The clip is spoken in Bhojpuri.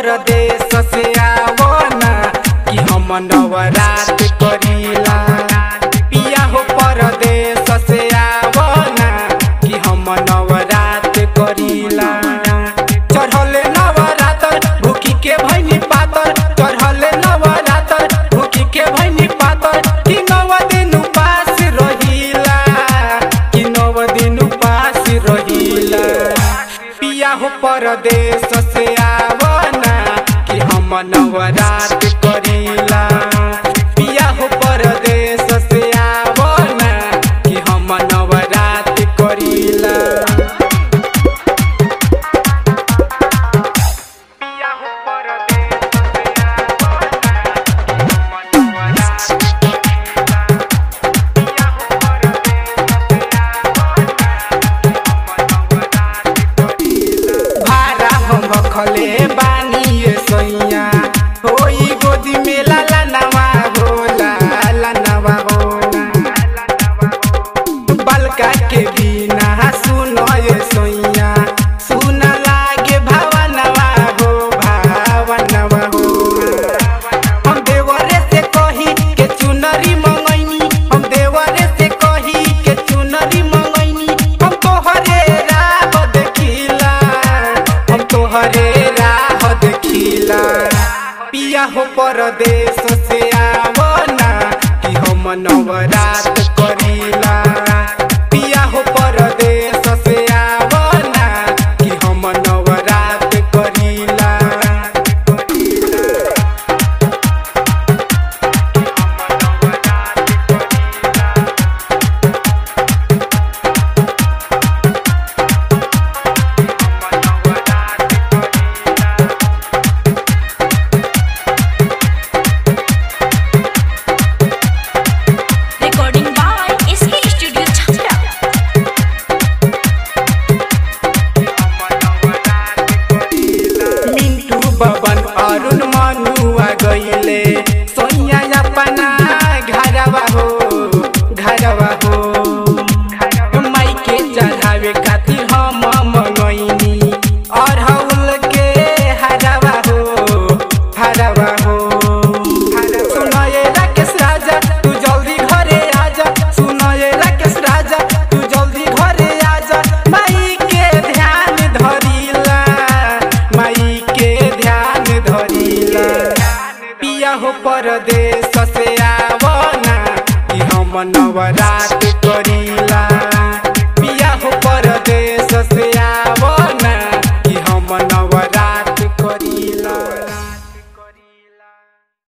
परदेश से आवना कि हम नवरात करीला पिया हो परदेश से आवना कि हम नवरात करीला चढ़ले नवरातर भूखी के भैनी पातर चढ़ले नवरातर भूखी के भैनी पातर कि नव दिन उपास रहिला कि नव दिन उपास रहिला पिया हो परदेश से आवना कि हम नवरात करीला पिया हो परदेश से आवना कि हम नवरात करीला पिया हो परदेश से आवना कि हम नवरात करीला पिया हो परदेश से भारा हम रखले बानी ये सैया होई गोदी में लाला नवा होला लाला नवा होला बलका के बिना सुन ये सैया सुन लागे भावनवा हो भावनवा हो हम देवरे से कही के चुनरी मंगैनी हम देवरे से कही के चुनरी मंगैनी हम तोहरे राह देखिला हम तोहरे राह देखिला पिया हो परदेश से आवना कि हम नवरात करीला पिया हो परदेश से आवना कि हम नवरात करीला Recording by SK Studio Chhapra. Mintu Baban Arun मनुआ गईले सोनिया अपना घरवा हो घरवा हो माई के चढ़ावे खातिर हम मंगैनी अरहुल के हरवा हो हरवा हो सुनाए राकेश राजा तू जल्दी घरे आजा सुनाए राकेश राजा तू जल्दी घरे आजा माई के ध्यान धरिला माई के ध्यान धरिला पिया हो परदेश से आवना कि हम नवरात